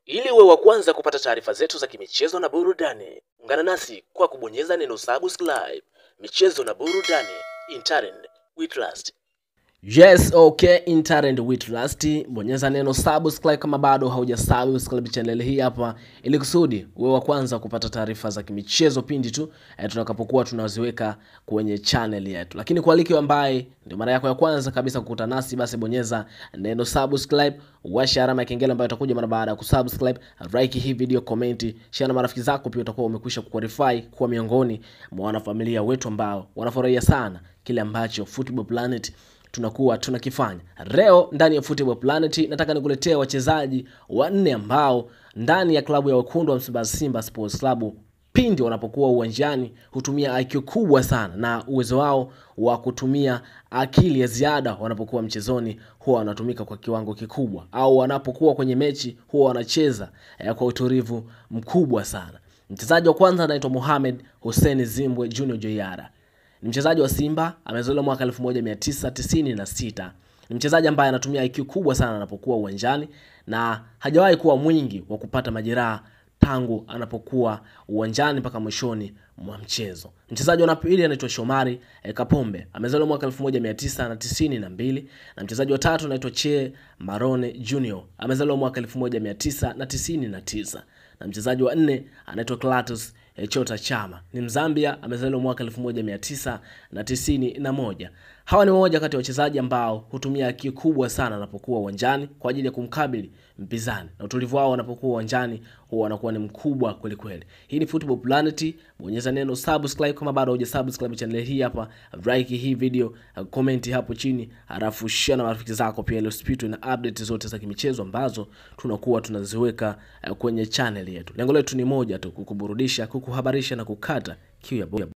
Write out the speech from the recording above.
Ili uwe wa kwanza kupata taarifa zetu za kimichezo na burudani, ungana nasi kwa kubonyeza neno subscribe. Michezo na burudani, Intaren we trust. Yes, okay, Intaren we trust. Bonyeza neno subscribe kama bado hauja subscribe channel hii hapa, ili kusudi uwe wa kwanza kupata taarifa za kimichezo pindi tu eh, tutakapokuwa tunaziweka kwenye channel yetu. Lakini kwa wale ambaye ndio mara yako ya kwanza kabisa kukutana nasi, basi bonyeza neno subscribe, washa alama ya kengele ambayo itakuja mara baada ya kusubscribe, like hii video, comment, share na marafiki zako, pia utakuwa umekwisha kuqualify kuwa miongoni mwa wanafamilia wetu ambao wanafurahia sana kile ambacho Football Planet tunakuwa tunakifanya. Leo ndani ya Football Planet nataka nikuletea wachezaji wanne ambao ndani ya klabu ya wekundu wa Msimbazi Simba Sports Club pindi wanapokuwa uwanjani hutumia IQ kubwa sana na uwezo wao wa kutumia akili ya ziada wanapokuwa mchezoni huwa wanatumika kwa kiwango kikubwa, au wanapokuwa kwenye mechi huwa wanacheza eh, kwa utulivu mkubwa sana. Mchezaji wa kwanza anaitwa Mohamed Hussein Zimbwe Junior Joyara ni mchezaji wa Simba, amezaliwa mwaka 1996. Ni mchezaji ambaye anatumia IQ kubwa sana anapokuwa uwanjani na hajawahi kuwa mwingi wa kupata majeraha tangu anapokuwa uwanjani mpaka mwishoni mwa mchezo. Mchezaji wa pili anaitwa Shomari eh, Kapombe amezaliwa mwaka 1992 na mchezaji wa tatu anaitwa Che Marone Junior amezaliwa mwaka 1999 na mchezaji wa nne anaitwa Clatous eh, Chota Chama ni Mzambia amezaliwa mwaka 1991. Hawa ni moja kati ya wachezaji ambao hutumia akili kubwa sana wanapokuwa uwanjani kwa ajili ya kumkabili mpinzani, na utulivu wao wanapokuwa uwanjani huwa wanakuwa ni mkubwa kweli kweli. Hii ni Football Planet, bonyeza neno subscribe kama bado huja subscribe channel hii hapa, like hii video, comment hapo chini, halafu share na marafiki zako pia, ili usipitwe na update zote za kimichezo ambazo tunakuwa tunaziweka kwenye channel yetu. Lengo letu ni moja tu, kukuburudisha, kukuhabarisha na kukata kiu ya